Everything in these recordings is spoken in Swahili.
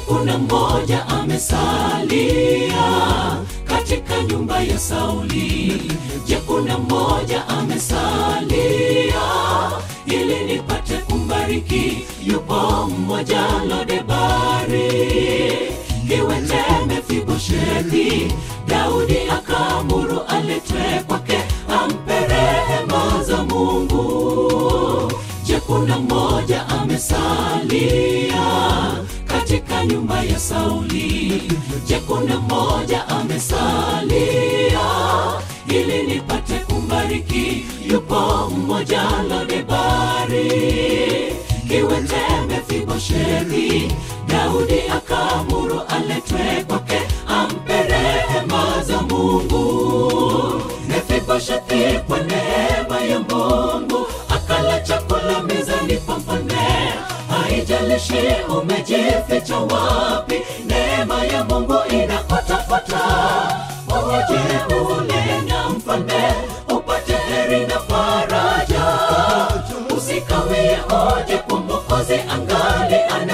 kuna mmoja amesalia katika nyumba ya Sauli. Je, kuna mmoja amesalia ili nipate kumbariki? Yupo mmoja Lodebari, kiwete Mefiboshethi. Daudi akaamuru aletwe kwake, ampe rehema za Mungu. Je, kuna mmoja amesalia katika nyumba ya Sauli? Je, kuna mmoja amesalia ili nipate kumbariki? Yupo mmoja Lodebari, kiwete Mefiboshethi. Daudi akaamuru aletwe kwake, ampe rehema za Mungu. Mefiboshethi kwa neema ya Mungu akala chakula mezani pa mfalme. Haijalishi umejificha wapi, neema ya Mungu inafuatafuata. Uje ule na mfalme upate heri na faraja, usikawie oje kwa Mwokozi angali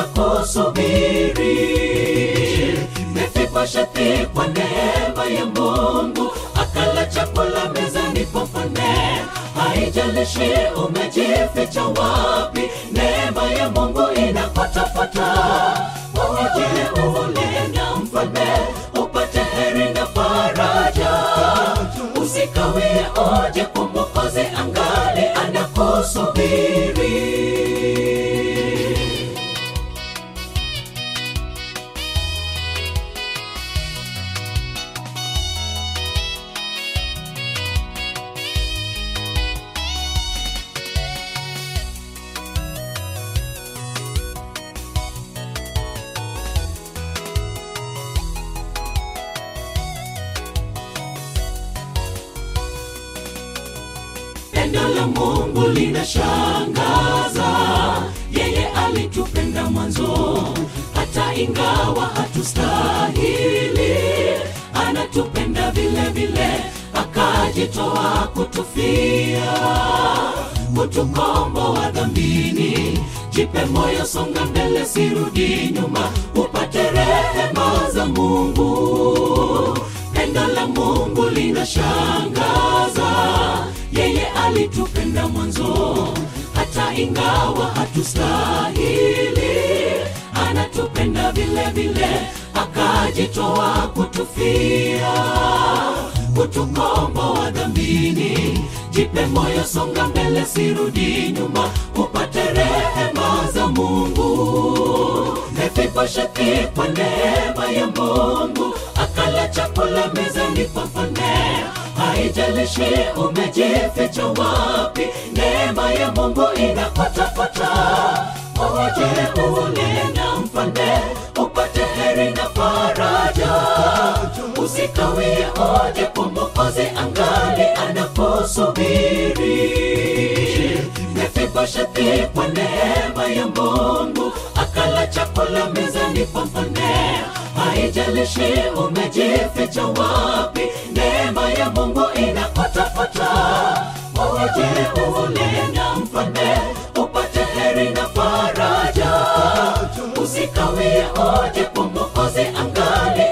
anakusubiri. Mefiboshethi kwa neema ya Mungu akala chakula mezani pa mfalme. Haijalishi umejificha wapi, neema ya Mungu inafuatafuata. Uje ule na mfalme upate heri na faraja, usikawie oje kwa Mwokozi angali anakusubiri. Pendo la Mungu linashangaza, yeye alitupenda mwanzo, hata ingawa hatustahili, anatupenda vile vile, akajitoa kutufia, kutukomboa dhambini. Jipe moyo, songa mbele, sirudi nyuma, upate rehema za Mungu. Pendo la Mungu linashangaza, yeye alitupenda mwanzo, hata ingawa hatustahili, anatupenda vile vile, akajitoa kutufia, kutukomboa dhambini. Jipe moyo, songa mbele, sirudi nyuma, upate rehema za Mungu. Mefiboshethi kwa neema ya Mungu akala chakula mezani pa mfalme. Haijalishi umejificha wapi, neema ya Mungu inafuatafuata. Uje ule na mfalme upate heri na faraja, usikawie oje kwa Mwokozi angali anakusubiri. Mefiboshethi kwa neema ya Mungu akala chakula mezani pa mfalme. Haijalishi umejificha wapi, neema ya Mungu inafuatafuata. Uje ule na mfalme upate heri na faraja, usikawie oje kwa Mwokozi angali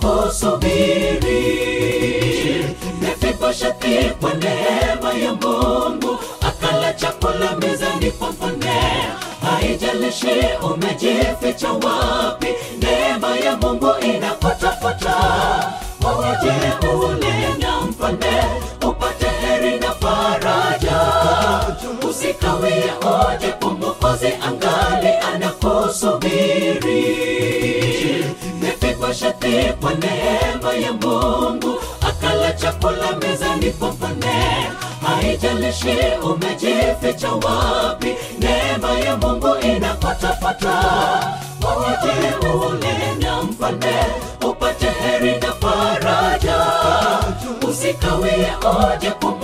anakusubiri. Mefiboshethi kwa neema ya Mungu akala chakula mezani pa mfalme. Haijalishi umejificha wapi, neema ya Mungu inafuatafuata. Uje ule na mfalme upate heri na faraja, usikawie oje kwa Mwokozi angali anakusubiri. Mefiboshethi kwa neema ya Mungu akala chakula mezani pa mfalme. Haijalishi umejificha wapi, neema ya Mungu inafuatafuata. Uje ule na mfalme upate heri na faraja, usikawie oje kwa